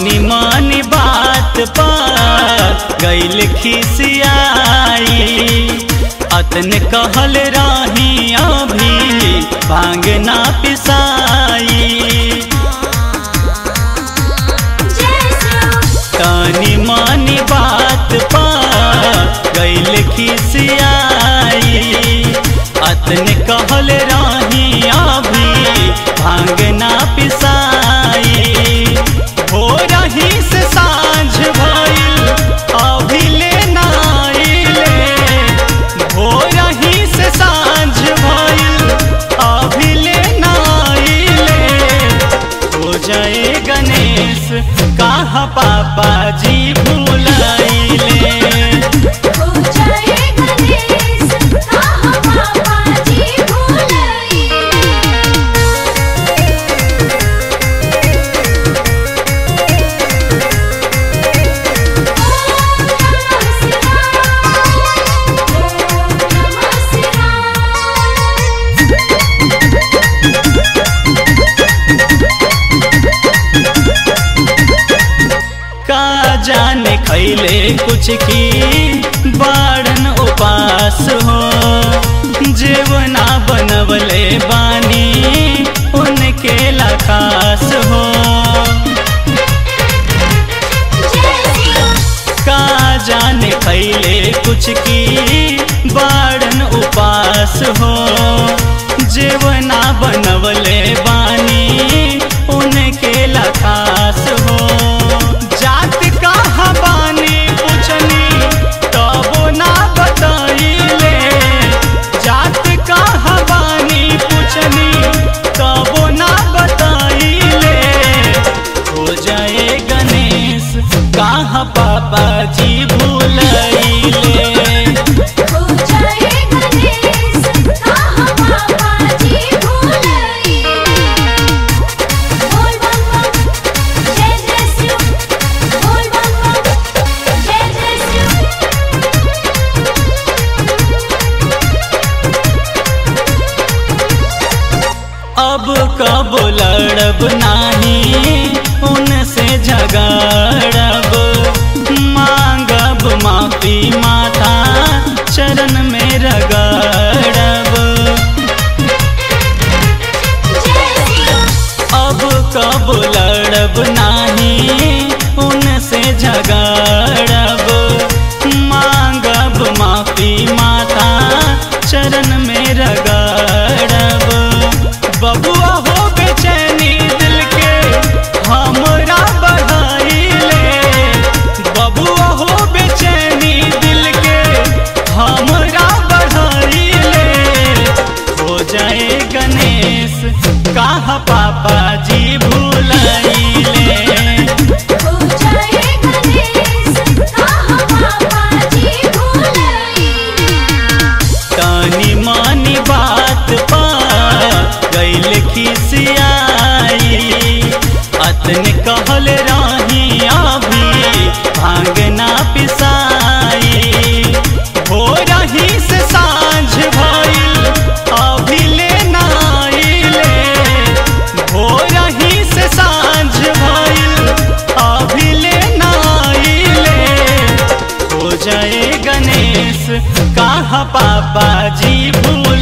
तनी मानी बात पर गैल खिसियाई अतन कहल रही अभी भांग ना पिसाई तनी मानी बात पर गैल खिसियाई अतन कहल रही अभी भांग ना पिसाई हो रही से साँझ भइल अभी ले नाइले हो रही से साँझ भइल अभी ले नाइले हो जाए गणेश कहाँ पापा जी भूलाइले का जाने खैले कुछ की बाड़न उपास हो जेवना बनवले बानी उनके लखास हो का जाने खैले कुछ की बाड़न उपास हो जेवना बनवले बानी उनके लखास हो जात कहाँ बानी पूछनी तबो ना बताइले जात कहाँ बानी पूछनी तबो ना बताइले हो जाए गणेश कहाँ पापा जी भूलैले अब कब लड़ब नाही उनसे झगड़ब मांगब माफी माता चरण में रगड़ब अब कब लड़ब नाही उनसे झगड़ब मांगब माफी माता चरण में रगड़ब बबुआ हो बेचैनी दिल के हमरा बढ़ाइले बबुआ हो बेचैनी दिल के हमरा बढ़ाइले हो जाए गणेश कहाँ पापा जी भूलाइले तनी मानी बात पा गैल खिसियाई अतन कहल रही अभी भांग ना पिसाई हो रही से साँझ भइल अभी ले नाइले हो रही से साँझ भइल अभी ले नाइले हो जाए गणेश कहाँ पापा जी भूल